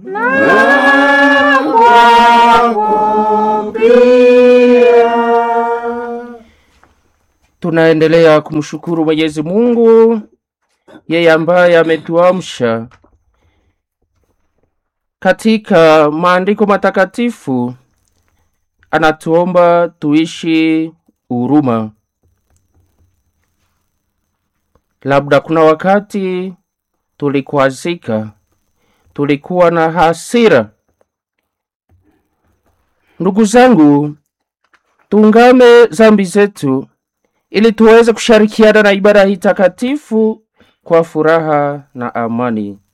na kwako pia. Tunaendelea kumshukuru Mwenyezi Mungu, yeye ambaye ametuamsha katika maandiko matakatifu. Anatuomba tuishi huruma. Labda kuna wakati tulikwazika, tulikuwa na hasira. Ndugu zangu, tuungame dhambi zetu ili tuweze kushirikiana na ibada hii takatifu kwa furaha na amani.